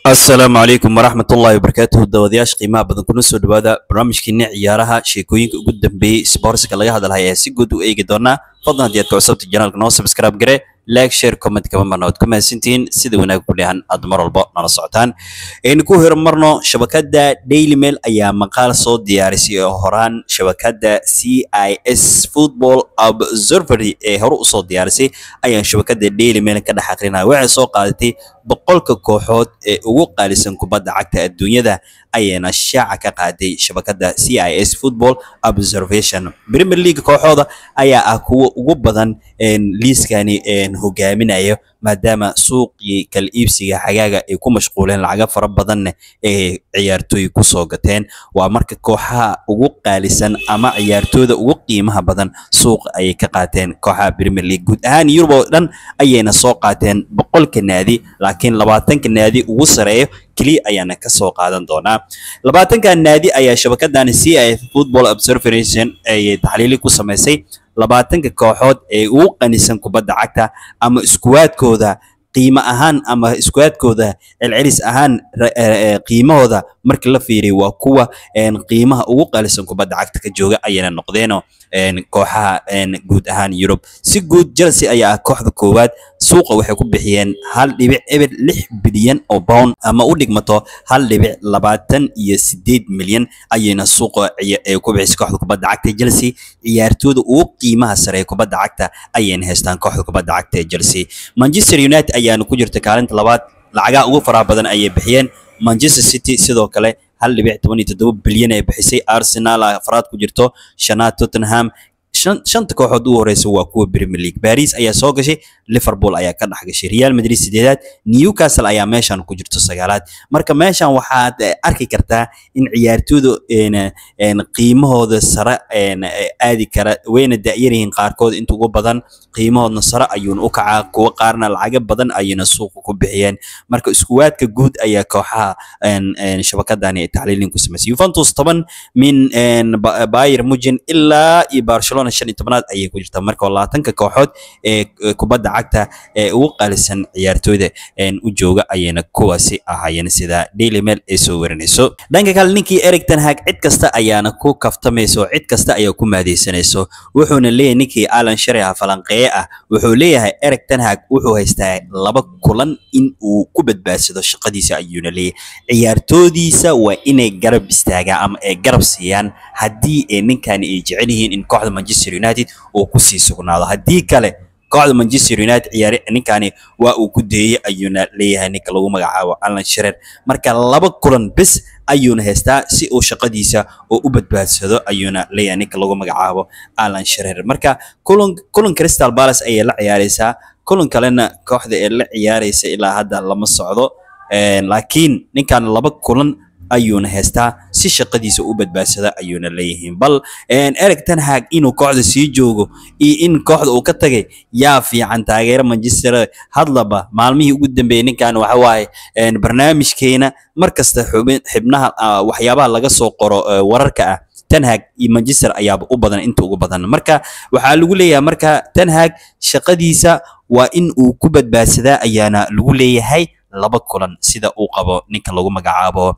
asalaamu calaykum waraxmatullaahi wabarakaatuhu dawadayaasha qiimaha badan kuna soo dhawaada barnaamijkeena ciyaaraha sheekooyinka ugu dambeeyey sboortska laga hadalhaya ee si guud u eegi doonaa fadlan haddii aad ka cusubta janaalka noo subscribe gare like share comment kama marna waad ku mahadsantihiin sida wanaag ku dheehan aad mar walba nala socotaan aynu ku horumarno shabakadda daily mail ayaa maqaal soo diyaarisay oo horaan shabakadda c i s football observatory ee hore usoo diyaarisay ayaan shabakadda daily mail ka dhex aqrinaya waxay soo qaadatay boqolka kooxood ee ugu qaalisan kubadda cagta adduunyada ayayna shaaca ka qaaday shabakadda c i s football observation premier league kooxooda ayaa ah kuwa ugu badan liiskani hogaaminayo maadaama suuqii kala iibsiga xagaaga ay ku mashquuleen lacaga fara badanna ee ciyaartooy kusoo gateen waa marka kooxaha ugu qaalisan ama ciyaartooyda ugu qiimaha badan suuqa ayay ka qaateen kooxaha premier league guud ahaan yurub oo dhan ayayna soo qaateen boqolka naadi laakiin labaatanka naadi ugu sareeyo keliya ayaana ka soo qaadan doonaa labaatanka naadi ayaa shabakadani c i football observation ay taxliili ku samaysay labaatanka kooxood ee ugu qanisan kubadda cagta ama iskuwaadkooda qiimo ahaan ama iskuwaadkooda celcelis ahaan qiimahooda markii la fiiriyo waa kuwa qiimaha ugu qalisan kubadda cagta ka jooga ayayna noqdeeno kooxaha guud ahaan yurub si guud chelsea ayaa ah kooxda koowaad suuqa waxay ku bixiyeen hal dhibic eber lix bilyan oo pound ama u dhigmato hal dhibic labaatan iyo sideed milyan ayayna suuqa ku bixisay kooxda kubadda cagta ee chelsea ciyaartooyda ugu qiimaha sare ee kubadda cagta ayayna haystaan kooxda kubadda cagta ee chelsea manchester united ayaana ku jirta kaalinta labaad lacagaha ugu faraha badan ayay bixiyeen manchester city sidoo kale hal dhibic toban iyo toddoba bilyan ay bixisay arsenal afraad ku jirto shanaad tottenham shanta kooxood ugu horeysa waa kuwa premier league paris ayaa soo gashay liverpool ayaa ka dhex gashay real madrid sideedaad newcastle ayaa meeshan ku jirto sagaalaad marka meeshan waxaad arki kartaa in ciyaartooyda qiimahooda sare aadi kara wayna da'yaryihiin qaarkood inta ugu badan qiimahoodna sare ayuuna u kacaa kuwa qaarna lacaga badan ayayna suuqa ku bixiyeen marka iskuwaadka guud ayaa kooxaha shabakadani ay taxliilin ku samaysay juventus toban min bayer mugen ilaa iyo barcelona shan iyo tobanaad ayay ku jirtaa marka labaatanka kooxood ee kubadda cagta ee ugu qaalisan ciyaartooyda u jooga ayayna kuwaasi ahaayeen sida daily mail ay soo warinayso dhanka kale ninkii eric ten hag cid kasta ayaana ku kaftamayso cid kasta ayaa ku maadaysanayso wuxuuna leeyahay ninkii alan shariha falanqeeye ah wuxuu leeyahay eric ten hag wuxuu haystaa laba kulan in uu ku badbaadsado shaqadiisa ayuuna leeyahay ciyaartoodiisa waa inay garab istaagaan ama ay garab siiyaan haddii ay ninkani ay jecel yihiin in kooxda manchester united uu kusii sugnaado haddii kale kooxda manchester united ciyaari ninkani waa uu ku deeyey ayuuna leeyahay ninka lagu magacaabo alan sharer marka laba kulan bes ayuuna haystaa si uu shaqadiisa oo u badbaadsado ayuuna leeyahay ninka lagu magacaabo alan sharer marka kulan kulan crystal palace ayay la ciyaareysaa kulan kalena kooxda ee la ciyaareysa ilaa hadda lama socdo laakiin ninkan laba kulan ayuuna haystaa si shaqadiisa u badbaadsada ayuuna leeyihiin bal eric ten hag inuu kooxda sii joogo iyo in kooxda uu ka tagay yaa fiican taageero manchester hadlaba maalmihii ugu dambeeyey ninkan waxa waaye barnaamijkeena mar kasta xubin xibnaha waxyaabaha laga soo qoro wararka ah ten hag iyo manchester ayaaba u badan inta ugu badan marka waxaa lagu leeyahay marka ten hag shaqadiisa waa in uu ku badbaadsadaa ayaana lagu leeyahay laba kulan sida uu qabo ninka lagu magacaabo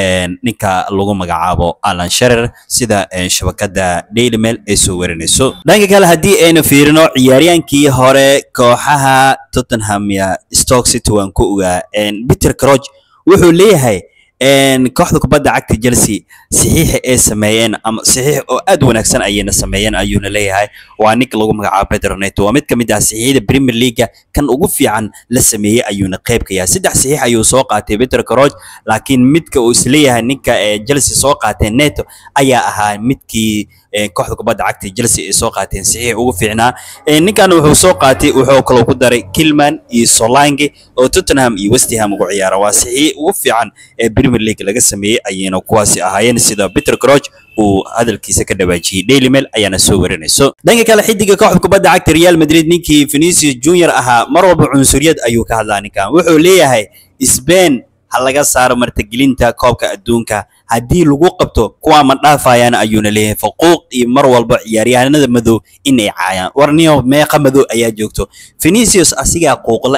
ninka lagu magacaabo alan sharer sida shabakadda daily mail ay soo warinayso dhanka kale haddii aynu fiirino ciyaaryaankii hore kooxaha tottenham ya stoke city waan ku ogaa peter croch wuxuu leeyahay kooxda kubadda cagta chelsea saxiixa ay sameeyeen ama saxiix oo aad wanaagsan ayayna sameeyeen ayuuna leeyahay waa ninka lagu magacaabo pedro neto waa mid ka mid ah saxiixyada premier leaguea kan ugu fiican la sameeyey ayuuna qayb ka yahay saddex saxiix ayuu soo qaatay peter croch laakiin midka uu isleeyahay ninka chelsea soo qaateen neto ayaa ahaa midkii kooxda kubadda cagta chelsea ay soo qaateen saxiix ugu fiicnaa ninkan wuxuu soo qaatay wuxuu kaloo ku daray kilman iyo solange oo tottenham iyo westham ugu ciyaara waa saxiix ugu fiican ee premier league laga sameeyey ayayna kuwaasi ahaayeen sida peter croch uu hadalkiisa ka dhawaajiyey daily mail ayaana soo warinayso dhanka kale xidiga kooxda kubadda cagta real madrid ninkii vinicius junior ahaa mar walba cunsuriyad ayuu ka hadlaa ninkan wuxuu leeyahay spain ha laga saaro martigelinta koobka adduunka haddii lagu qabto kuwaa ma dhaafayaan ayuuna leeyahay faquuq iyo mar walba ciyaaryahanada madow inay caayaan warniyo meeqa madow ayaa joogto vinicius asigaa quuqle ah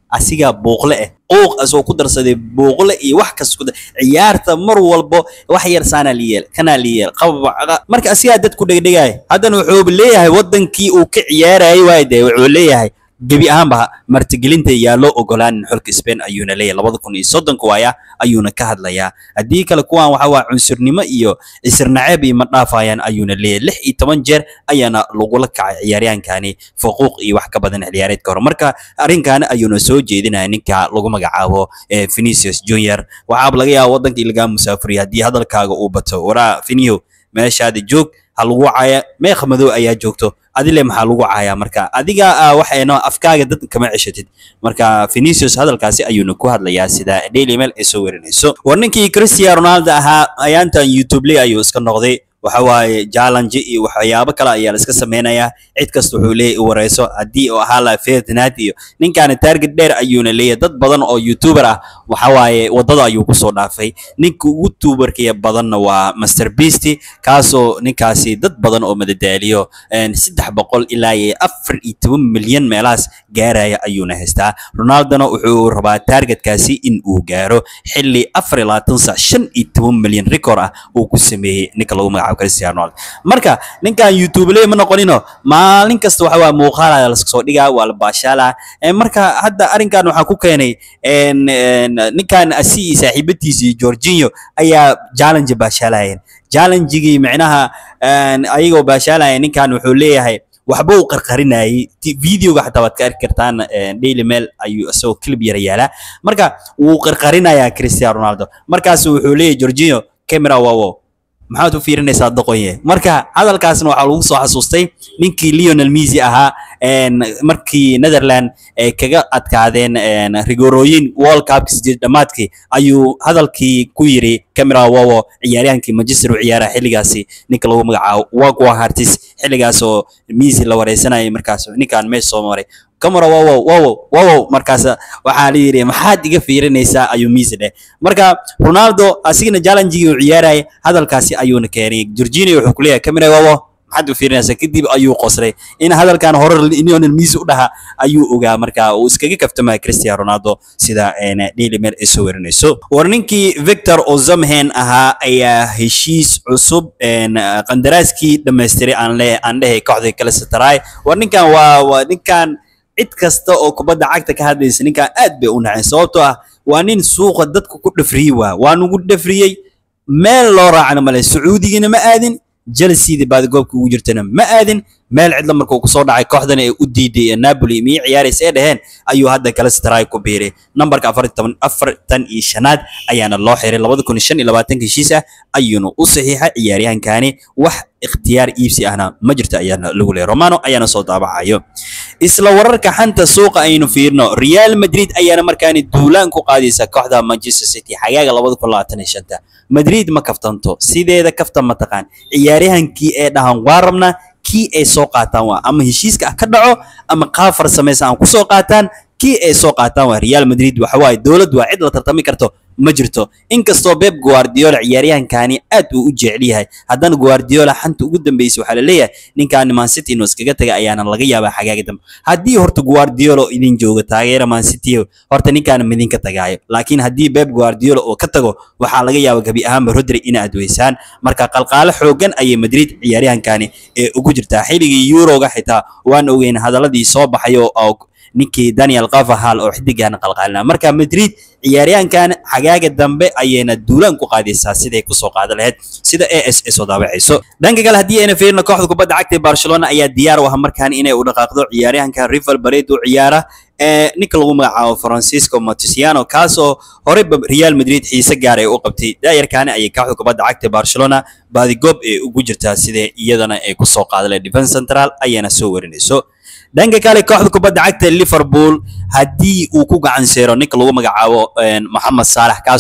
asigaa buuqle ah uuq asoo ku darsaday buuqle iyo wax kas ku dar ciyaarta mar walbo wax yar saanaa liyeel kanaa liyeel qababaca marka asigaa dad ku dhegdhegaya haddana wuxuu leeyahay wadankii uu ka ciyaarayay waay dee wuxuu leeyahay gebi ahaanba martigelinta yaa loo ogolaanin xulka Spain ayuuna leeyahay labada kun iyo soddonka waaya ayuuna ka hadlayaa haddii kale kuwan waxa waa cunsurnimo iyo isir naceeb iyo ma dhaafayaan ayuuna leeyahay lix iyo toban jeer ayaana lagula kacay ciyaaryahankani faquuq iyo wax ka badan ciyaareedka hore marka arrinkaani ayuuna soo jeedinaya ninka lagu magacaabo eh, Vinicius Junior waxaaba laga yaabaa wadankii lagaa musaafuriya haddii hadalkaaga uu bato waraa Vinio meeshaada joog ha lagu caaya meeqa madow ayaa joogto adile maxaa lagu caayaa marka adiga ah, waxayna afkaaga dad kama ceshatid marka Vinicius hadalkaasi ayuuna ku hadlayaa sida Daily Mail ay soo warinayso war ninkii Cristiano Ronaldo ahaa ayaantan YouTube lay ayuu iska noqday waxa waaye challenge iyo waxyaabo kale ayaa la iska sameynayaa cid kasta wuxuu leeyahay u wareyso haddii uu ahaa lahaa Ferdinand iyo ninkaani target dheer ayuuna leeyahay dad badan oo YouTuber ah waxa waaye wadada ayuu kusoo dhaafay ninka ugu tuubarkaya badanna waa Mr Beast kaasoo ninkaasi dad badan oo madadaaliyo een, saddex boqol ilaa iyo afar iyo toban milyan meelahaas gaaraya ayuuna haystaa Ronaldona wuxuu rabaa targetkaasi in uu gaaro xilli afar iyo labaatan saac shan iyo toban milyan record ah uu ku sameeyey ninka lagu magacaabo Cristiano Ronaldo marka ninkan YouTube ley ma noqonino maalin kasta waxa waa muuqaal ayaa la soo dhigaa waa la baashaalaa Ee, marka hadda arrinkan waxaa ku keenay een, een, ninkan asi iyo saaxiibadiisa iyo Jorginho ayaa challenge baashaalayeen challenge-gii micnaha een, ayagoo baashaalaya ninkan wuxuu leeyahay waxba uu qarqarinayay Ti- videoga xataa waad ka arki kartaan een, Daily Mail ayuu isagoo clip yar yaalaa marka wuu qarqarinayaa Cristiano Ronaldo markaas wuxuu leeyahay Jorginho camera wawo maxaad u fiirinaysaa doqonye marka hadalkaasna waxaa lagu soo xasuustay ninkii Lionel Messi ahaa een, markii Netherland ay kaga adkaadeen een, rigorooyin World Cup sideed dhamaadkii ayuu hadalkii ku yiri camera wawo ciyaaryahankii Manchester u ciyaara xilligaasi ninka lagu magacaabo Wagwa Hartis xilligaas oo Messi la wareysanayay markaas ninkaan meesha soo maray camera wawo wawo wawo markaas waxaa la yiri maxaad iga fiirinaysaa ayuu Messi dheh marka Ronaldo asigana challenge-gii uu ciyaarayay hadalkaasi ayuuna keenay Jorginho wuxuu ku leeyahay camera wawo maxaad u fiirinaysaa kadib ayuu qoslay in hadalkan hore Lionel Messi u dhaha ayuu ogaa marka uu iskaga kaftamaya Cristiano Ronaldo sida een, Daily Mail ay soo warinayso war ninkii Victor Osimhen ahaa ayaa heshiis cusub een, qandaraaskii dhammaystiray aan le aan lehay kooxda Galatasaray war ninkan waa waa ninkan cid kasta oo kubadda cagta ka hadlaysa ninkan aad bay u nacay sababtoo ah waa nin suuqa dadka ku dhafriyey waa waa nugu dhafriyey meel loo raacana male sacuudigina ma aadin Chelsea baad goobka ugu jirtana ma aadin meel cidla markuu ku soo dhacay kooxdan ee u diiday ee Napoli miyay ciyaaraysa ee dhaheen ayuu hadda Galatasaray ku biiray nambarka 44 afartan iyo shanaad ayaana loo xiray 2025 heshiis ah ayuuna u saxiixay ciyaaryahankani wax ikhtiyaar iibsi ahna ma jirto ayaana lagu leeyahay Romano ayaana soo daabacayo isla wararka xanta suuqa aynu fiirno Real Madrid ayaana markaani duulaan ku qaadaysa kooxda Manchester City xagaaga 2025 Madrid ma kaftanto sideeda kaftan ma taqaan ciyaaryahankii ee dhahan waa rabnaa kii ay soo qaataan waa ama heshiiska ah ka dhaco ama qaab farsamaysan aan ku soo qaataan kii ay soo qaataan waa Real Madrid waxa waaye dowlad waa cid la tartami karto ma jirto inkastoo Pep Guardiola ciyaaryahankani aad uu u jecel yahay haddana Guardiola xanta ugu dambeysay waxaa la leeyahay ninkan Man City inuu iskaga taga ayaana laga yaabaa xagaaga dambe haddii horta Guardiola idin joogo taageera Man City horta ninkan midin ka tagaayo laakiin haddii Pep Guardiola oo ka tago waxaa laga yaabaa gabi ahaanba Rodri in aad weysaan marka qalqaalo xoogan ayay Madrid ciyaaryahankani ee ugu jirtaa xilligii Euroga xitaa waan ogeyn hadaladii soo baxay oo oo ninkii Daniel Carvajal oo xidigan qalqaalna marka Madrid ciyaaryahankan xagaaga dambe ayayna duulaan ku qaadaysaa siday ku soo qaadan lahayd sida AS ay soo daabacayso dhanka kale haddii ayna fiirno kooxda kubadda cagta ee Barcelona ayaa diyaar u ah markaan inay u dhaqaaqdo ciyaaryahanka River Plate u ciyaara ee ninka lagu magacaabo Francisco Montesiano kaasoo hore Real Madrid xiise gaar ay u qabtay daayarkaana ayay kooxda kubadda cagta ee Barcelona baadigoob ee ugu jirtaa sidee iyadana ay ku soo qaadan lahayd defense central ayana soo warinayso dhanka kale kooxda kubadda cagta ee Liverpool haddii uu ku gacan seero ninka lagu magacaabo een, Mohamed Salah kaasoo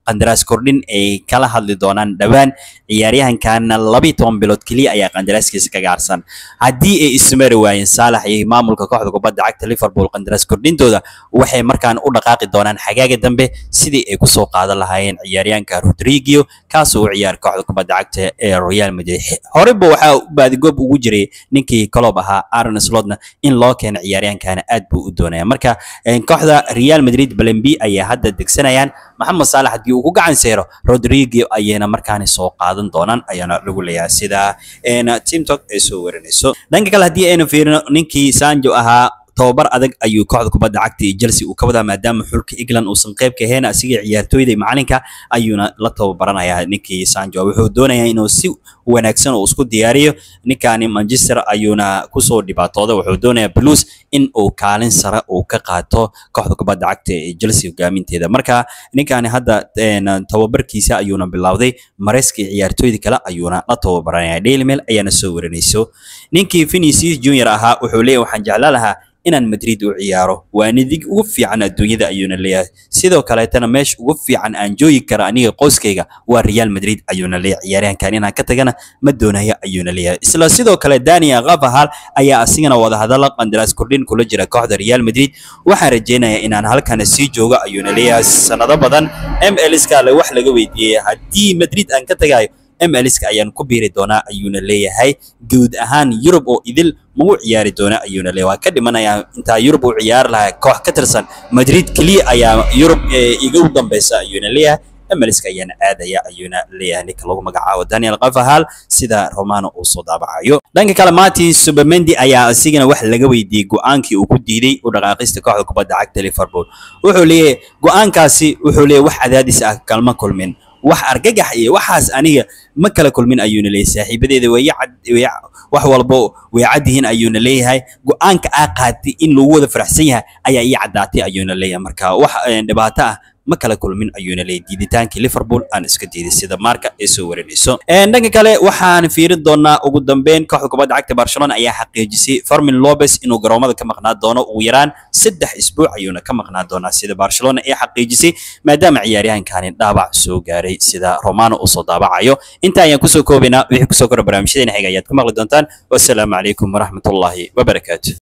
qandaraas kordhin ay kala hadli doonaan dhowaan ciyaaryahankaana labiiyo toban bilood keliya ayaa qandaraaskiisa kaga harsan haddii ay ismari waayeen saalax iyo maamulka kooxda kubadda cagta liverpool qandaraas kordhintooda waxay markaan u dhaqaaqi doonaan xagaaga dambe sidii ay kusoo qaadan lahaayeen ciyaaryahanka rodrigio kaasoo u ciyaar kooxda kubadda cagta ee real madrid horeyba waxaa baadigoob ugu jiray ninkii coloob ahaa aaron slotna in loo keeno ciyaaryahankana aad buu u doonaya marka kooxda real madrid balembi ayaa hadda degsanayaan maxamed saalax haddii uu ku gacan seero rodrigio ayayna markaani soo qaadan doonaan ayaana lagu leeyahay sida teamtalk ay soo warinayso dhanka kale haddii aynu fiirino ninkii sanjo ahaa tababar adag ayuu kooxda kubadda cagta iyo Chelsea uu ka wadaa maadaama xulka England uusan qayb ka ahayn asiga ciyaartooyda iyo macalinka ayuuna la tababaranayaa ninkii Sancho wuxuu doonayaa inuu si wanaagsan uu isku diyaariyo ninkani Manchester ayuuna kusoo dhibaatooday wuxuu doonayaa Blues in uu kaalin sare uu ka qaato kooxda kubadda cagta ee Chelsea hogaaminteeda marka ninkani hadda tababarkiisa ayuuna bilowday Maresca ciyaartooyda kale ayuuna la tababaranaya Daily Mail ayaana soo warinayso ninkii Vinicius Junior ahaa wuxuu leeyahay waxaan jeclaan lahaa inaan Madrid u ciyaaro waa nidig ugu fiican adduunyada ayuuna leeyahay sidoo kaleetana meesha ugu fiican aan joogi kara aniga qoyskayga waa Real Madrid ayuuna leeyahay ciyaaryahankan inaan ka tagana ma doonayo ayuuna leeyahay isla sidoo kale Daniel Carvajal ayaa asigana wada hadalla qandaraas kordhin kula jira kooxda Real Madrid waxaan rajeynayaa inaan halkan sii joogo ayuuna leeyahay sanado badan MLS ka wax laga weydiiyay haddii Madrid aan ka tagayo MLS-ka ayaan ku biiri doonaa ayuuna leeyahay guud ahaan Yurub oo idil magu ciyaari doona ayuuna leeyahay waa ka dhimanayaa intaa Yurub uu ciyaar lahaa koox ka tirsan Madrid kaliya ayaa Yurub iga u dambeysa ayuuna leeyahay MLS-ka ayaana aadaya ayuuna leeyahay ninka lagu magacaabo Daniel Carvajal sida Romano uu soo daabacayo dhanka kale Martin Subamendi ayaa asigana wax laga weydiiyey go'aankii uu ku diiday u dhaqaaqista kooxda kubadda cagta Liverpool wuxuu leeyahay go'aankaasi wuxuu leeyahay wax cadaadis ah kalma kulmin wax argagax iyo waxaas aniga ma kala kulmin ayuuna leeyahay saaxiibadeeda way wax walba way cad yihiin ayuuna leeyahay go'aanka aa qaatay in lagu wada faraxsan yahay ayaa ii caddaatay ayuuna leeyahay marka wax dhibaato ah ma kala kulmin ayuuna leeyahay diiditaankii Liverpool aan iska diiday sida marka ay soo warinayso dhanka kale waxaan fiirin doonaa ugu dambeyn kooxda kubadda cagta Barcelona ayaa xaqiijisay Fermin Lopez inuu garoomada ka maqnaa doono ugu yaraan saddex isbuuc ayuuna ka maqnaa doonaa sida Barcelona ay xaqiijisay maadaama ciyaaryahankani dhaawac soo gaaray sida Romano uu soo daabacayo inta ayaan kusoo koobaynaa wixii kusoo kora barnaamijyadeena xiga ayaad ku maqli doontaan wassalaamu calaykum waraxmatullaahi wabarakaatuh